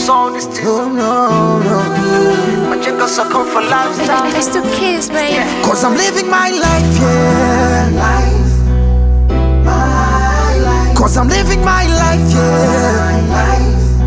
song this thing. No, no, no. Majengo so come for lifestyle. Let's do kiss, baby. Cause I'm living my life, yeah. Cause I'm living my life, yeah.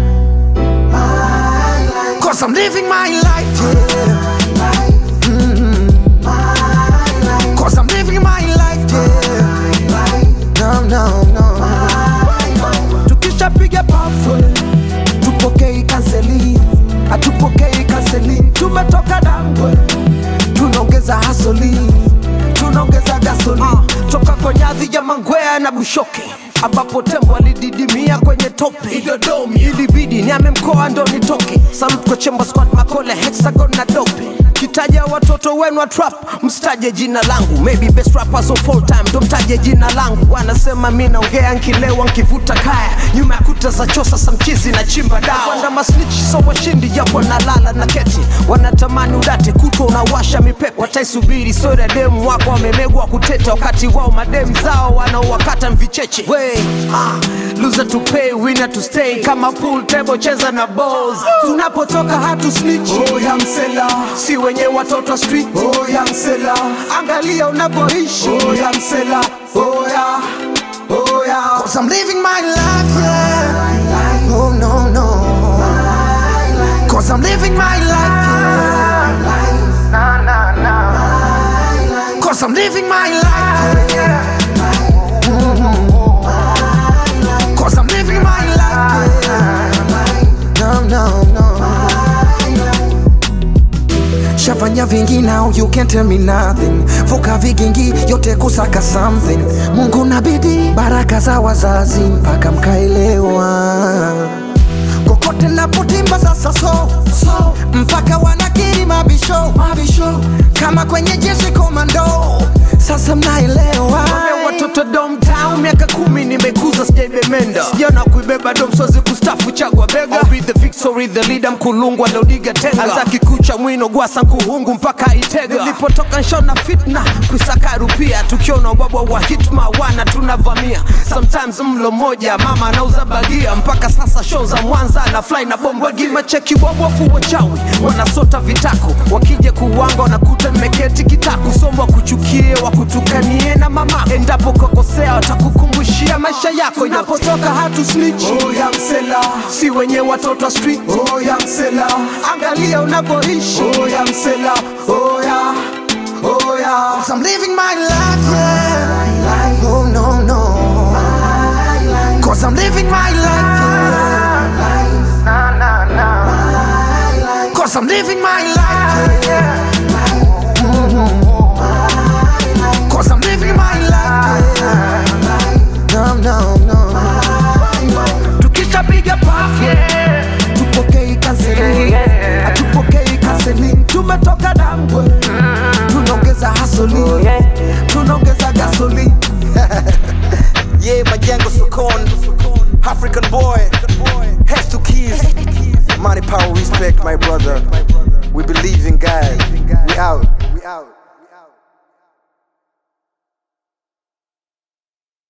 Cause I'm living my life, yeah. Mhm. Cause I'm living my life, yeah. No, no, no. Tukishapiga pafu tupokei kanseli, hatupokei kanseli. Tumetoka Dangwe, tunaongeza hasoli, tunaongeza gasoli toka kwenye ardhi ya Mangwea na Bushoke ambapo tembo alididimia kwenye tope Idodomi, ilibidi niame mkoa ndo nitoke. Salute kwa Chemba Squad, Makole, Hexagon na Dope. Kitaja watoto wenu wa trap, msitaje jina langu. Maybe best rappers of all time, ndo mtaje jina langu. Wanasema mi naongea nkilewa nkivuta kaya, nyuma ya kuta za chosa samchizi na chimba dawa. Wanda masnichi so washindi, japo nalala na keti. Wanatamani udate kutwa unawasha mipepe, wataisubiri sori ya demu wako wamemegwa kuteta, wakati wao mademu zao wanaowakata mvicheche. We, ah, loser to pay, winner to stay. Kama pool table cheza na balls. Tunapotoka hatu snitch. Oh, ya msela. Si wenye watoto wa street. Oh, ya msela. Angalia unavyoishi. Oh, ya msela. Oh, ya. Oh, ya. Cause I'm living my life, yeah. Oh, no, no. Cause I'm living my life, yeah. Nah, nah, nah. Cause I'm living my life, yeah. Cause I'm living my life, yeah. No, no, no. Shafanya vingi now you can't tell me nothing. Vuka vigingi yote kusaka something. Mungu na bidii, baraka za wazazi mpaka mkaelewa. Kokote napotimba sasa so, so mpaka wanakiri mabisho, mabisho kama kwenye jeshi komando. Sasa mnaelewa Wame watoto domtown miaka kumi nimekuza sijaibemenda sijana kuibeba dom sozi kustafu chagwa bega I'll be the victory the leader mkulungwa lodiga tenga azaki kucha mwino gwasa nkuhungu mpaka itega nilipotoka nshona fitna kusaka rupia tukiona ubabwa wa hitma wana tunavamia sometimes mlo moja mama anauza bagia mpaka sasa show za mwanza na fly na bomba gimacheki wabofu wachawi wanasota vitako wakija kuwanga wanakuta nimeketi kitako somo wakuchukie wakutukanie na mama endapo kokosea watakukumbushia maisha yako inapotoka hatu snitch oh, ya msela si wenye watoto wa street oh, ya msela angalia unavyoishi oh, ya msela oh, ya Oh yeah, Cause I'm living my life, yeah. Oh no no. Cause I'm living my life, yeah. Nah, nah, nah. Cause I'm living my life, yeah. Cause I'm living my life, yeah. No no no. Tukishapiga pafu, tupokei kanseli, hatupokei kanseli. Tumetoka Dangwe, tunaongeza hasoli, tunaongeza gasoli. Yeah, Majengo Sokon, African boy, heads to keys. Money, power, respect, my brother. We believe in God. We out.